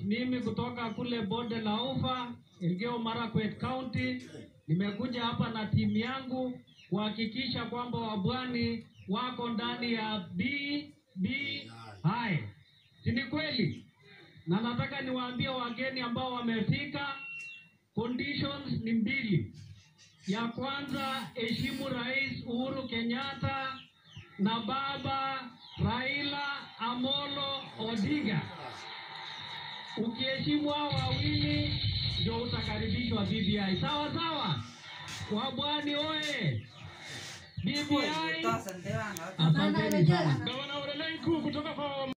mimi kutoka kule bonde la Ufa, Elgeyo Marakwet County, nimekuja hapa na timu yangu kuhakikisha kwamba wabwani wako ndani ya B B hai, si ni kweli? Na nataka niwaambie wageni ambao wamefika, conditions ni mbili. Ya kwanza, heshimu Rais Uhuru Kenyatta na baba Raila Amolo Odinga. Ukiheshimu hao wawili ndio utakaribishwa BBI. Sawa sawa, wabwani oye! BBI, Toa sante wangu. asanteni sana. Gavana Ole Lenku kutoka kwa